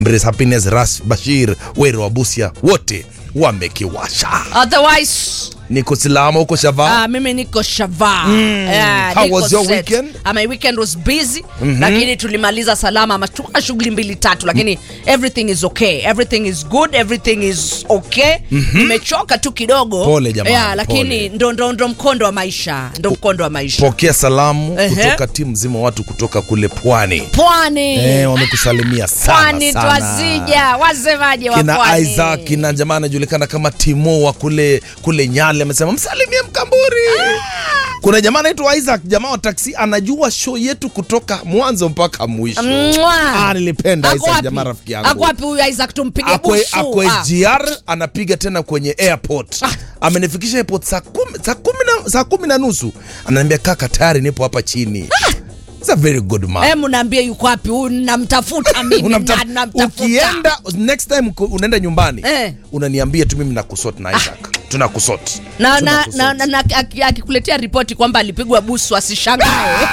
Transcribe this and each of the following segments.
Embrace Happiness, Ras Bashir, Wero wa Busia, wote wamekiwasha. Otherwise, Niko Silama huko Shava. ah, mimi niko Shava. Yeah, How niko was your set. weekend? Ah, my weekend was busy lakini tulimaliza salama matuka shughuli mbili tatu lakini everything is okay everything is good everything is okay nimechoka tu kidogo Pole jamani, yeah, lakini pole. ndo, ndo, ndo mkondo wa maisha ndo mkondo wa maisha Pokea salamu Ehe. kutoka timu mzima watu kutoka kule pwani. pwani Eh, wamekusalimia sana pwani sana. twazija wasemaje wa kina pwani Isaac kina jamaa anajulikana kama Timo wa kule kule Nyale amesema msalimie Mkamburi. Kuna jamaa anaitwa Isaac, jamaa wa taksi, anajua show yetu kutoka mwanzo mpaka mwisho. Mwah. Ah, nilipenda Ako Isaac, wapi? jamaa rafiki Ako yangu. wapi huyu Isaac tumpige Akwe, busu akwe Ah. GR anapiga tena kwenye airport. Amenifikisha airport saa kumi, saa kumi na, saa kumi na nusu. Ananiambia kaka, tayari nipo hapa chini. It's a very good man. Hebu naambie yuko wapi huyu namtafuta mimi Unamta- na- namtafuta. ukienda next time ku- unaenda nyumbani Eh. unaniambia tu mimi nakusot na Isaac tunakusot na, na, Tunakusort. na, na, na aki- akikuletea ripoti kwamba alipigwa busu asishangae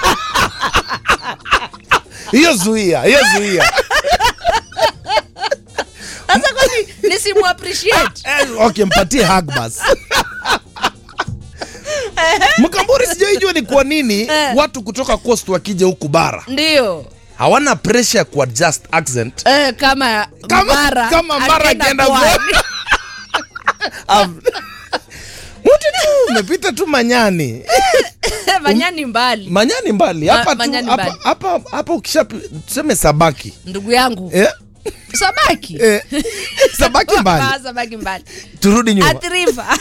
hiyo zuia hiyo zuia sasa kwani nisimu appreciate Eh, okay mpatie hug basi mkamburi sijaijua ni kwa nini Eh. watu kutoka coast wakija huku bara ndio hawana pressure ya kuadjust accent eh, kama kama mara kama mara akienda pwani. Am- Wote tu umepita tu manyani manyani mbali manyani mbali Ma- hapa tu Manyani hapa mbali. hapa hapa ukisha tuseme sabaki ndugu yangu eh, sabaki eh, sabaki mbali Ah, sabaki mbali turudi nyuma athiriva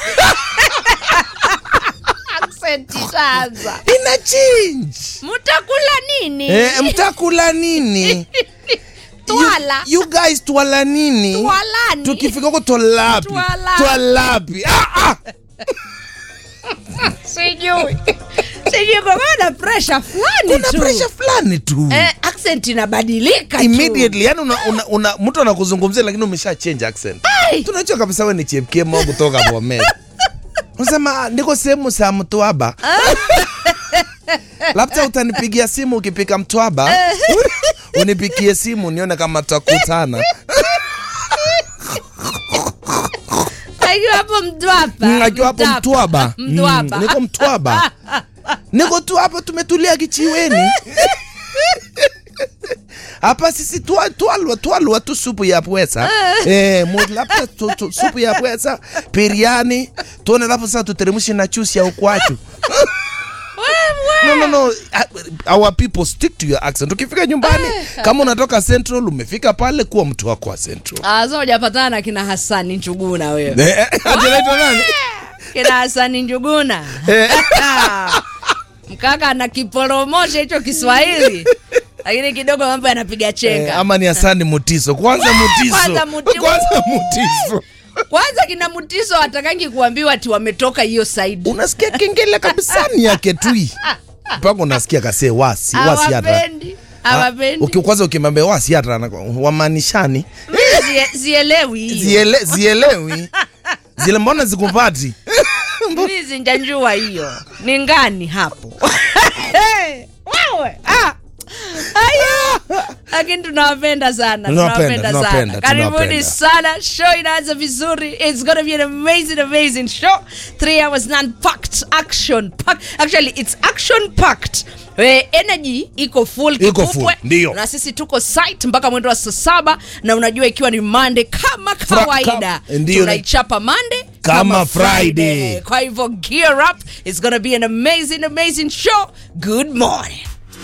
Accent sasa ina change mtakula nini eh, mtakula nini twala you, you guys twala nini twalani tukifika huko twalapi Twala. twalapi ah, ah. sijui sijui kwa maana na pressure fulani kuna tu pressure fulani tu eh, accent inabadilika tu. immediately yani una, una, una, mtu anakuzungumzia lakini umesha change accent Ai. tunajua kabisa we ni chepkemo au kutoka Bomet unasema niko sehemu za Mtwaba labda utanipigia simu ukipika Mtwaba unipigie simu nione kama tutakutana akiwa hapo mtwapa Mm, akiwa hapo Mtwaba mtwaba Mm, niko Mtwaba niko tu hapa tumetulia kichiweni hapa sisi twa- twalwa twalwa tu supu ya pwesa eh, mu- labda tu- tu- supu ya pwesa biriani tuone alafu sasa tuteremshe na chusi ya ukwachu no, no, no. Uh, Our people stick to your accent. Ukifika nyumbani kama unatoka Central, umefika pale, kuwa mtu wako wa Central. Ah, so hujapatana na kina Hasani Njuguna wewe Eh, ati anaitwa nani? kina Hasani Njuguna Eh. mkaka ana kiporomosha hicho Kiswahili lakini kidogo mambo yanapiga Eh, chenga ama ni Hasani Mutiso. Kwanza Mutiso. Kwanza Muti- Kwanza Mutiso. kwanza kina Mutiso hatakangi kuambiwa ati wametoka hiyo side Unasikia kengele kabisa ni yake tui. Mpaka unasikia kase wasi, wasi hata. hawapendi hawapendi Uki kwanza ukimwambia wasi hata anako- wamanishani. Mimi zie- zielewi hiyo Ziele, zielewi. Zile mbona zikupati? Mimi zinjanjua hiyo ni ngani hapo Hey, wewe ah. Aya. lakini tunawapenda sana Tunawapenda, tunawapenda sana tunawapenda, karibuni tunawapenda. sana show inaanza vizuri it's gonna be an amazing amazing show three hours non-packed action packed actually it's action packed Eh, energy iko full Iko kipupwe. full, ndio. na sisi tuko site mpaka mwendo wa saa saba na unajua ikiwa ni Monday kama kawaida kam- ndio. tunaichapa Monday Kama Friday. kwa hivyo gear up it's gonna be an amazing amazing show good morning